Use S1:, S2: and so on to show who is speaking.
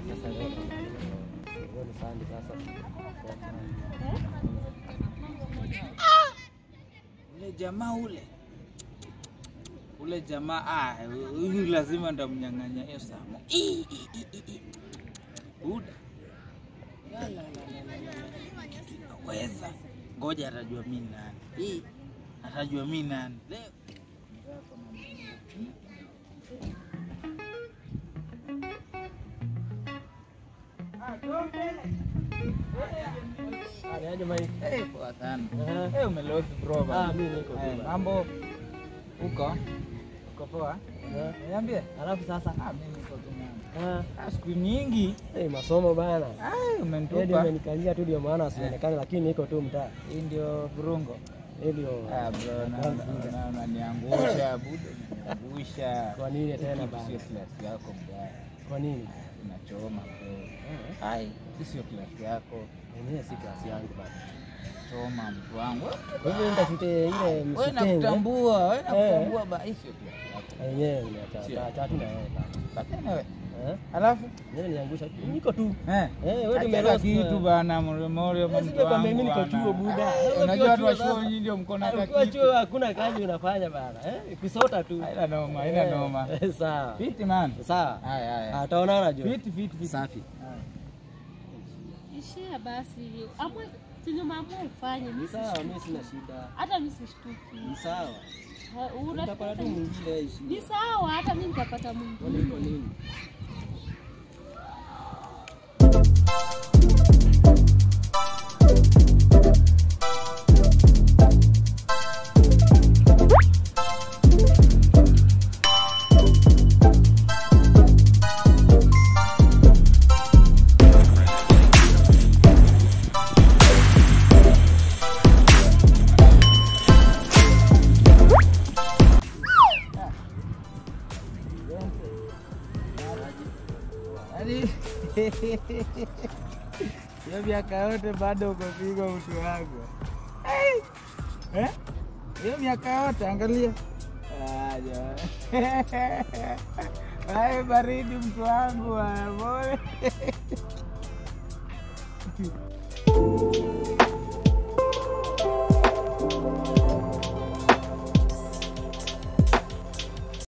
S1: Sasa leo leo ni Sunday sasa.
S2: Ule jamaa ule ule jamaa ah, huyu lazima ndamnyang'anya hiyo samo. Ii, ii, ii, ii, ii. Buda La, la, la, la, la, la, la. Naweza ngoja, atajua mi nani. Ii, atajua mi nani leo.
S1: Aje mai.
S2: Eh, poa sana.
S1: Aha.
S2: Eh, umelosi bro
S1: Ah,
S2: bana.
S1: mimi niko tu
S2: Eh,
S1: bana.
S2: mambo uko uko poa?
S1: Aha.
S2: Niambie.
S1: Alafu sasa
S2: Ah, mimi niko tu mama.
S1: ah,
S2: Ah, siku nyingi.
S1: eh, masomo bana.
S2: Ah,
S1: Ndio
S2: umenitupa.
S1: umenikanyia tu ndio maana sionekane, lakini niko tu mtaa.
S2: Hii ndio burungo.
S1: Hii Ndio.
S2: Ah, bro, na- na- na- unaniangusha buda, unaniangusha.
S1: Kwa nini tena
S2: Hii
S1: bana?
S2: Sio klasi yako mbaya,
S1: Kwa nini?
S2: unachoma bro. Ai, hii sio klasi yako,
S1: Mwenyewe si klasi yangu bana.
S2: choma mtu wangu.
S1: Kwa hivyo nitafute ile
S2: Wewe
S1: msitenge.
S2: nakutambua, wewe
S1: Eh.
S2: nakutambua ba, hii sio klasi yako.
S1: Yenyewe niacha
S2: Sio.
S1: acha tu na wewe bana.
S2: Lakini wewe,
S1: Eh?
S2: alafu
S1: Mimi niangusha. Niko tu.
S2: eh,
S1: Eh, wewe
S2: Acha
S1: tumelost.
S2: kitu bana, mremore
S1: Wewe
S2: mtu
S1: sije kwambia
S2: wangu
S1: mimi niko
S2: bana.
S1: chuo buda.
S2: Ah,
S1: Wewe
S2: Unajua watu
S1: ukiwa
S2: wa
S1: chuo
S2: chuo
S1: sasa-
S2: nyinyi ndio mko na
S1: Ukiwa
S2: kakitu.
S1: chuo hakuna kazi unafanya bana. Eh? Kusota tu.
S2: Haina noma, haina
S1: Eh,
S2: noma.
S1: eh, Sawa.
S2: Fiti man.
S1: Sawa.
S2: Haya haya.
S1: Ataonana jo.
S2: Fiti fiti fiti.
S1: Safi.
S3: Ishia basi, amwe chenye mambo ufanye,
S1: Ni
S3: mimi
S1: sawa,
S3: sishtuki.
S1: mimi sina shida.
S3: hata mimi sishtuki.
S1: Ni sawa.
S3: Ha,
S1: Utapata
S3: unapata
S1: tu mwingine ishi.
S3: ni sawa, hata mimi nitapata
S1: Kwani iko
S3: mwingine.
S1: nini?
S2: Yaani hiyo miaka yote bado ukapigwa mtu wangu. Ai! Eh? Hiyo miaka yote angalia. Ah, jamani. Ai, baridi mtu wangu bwana, pole.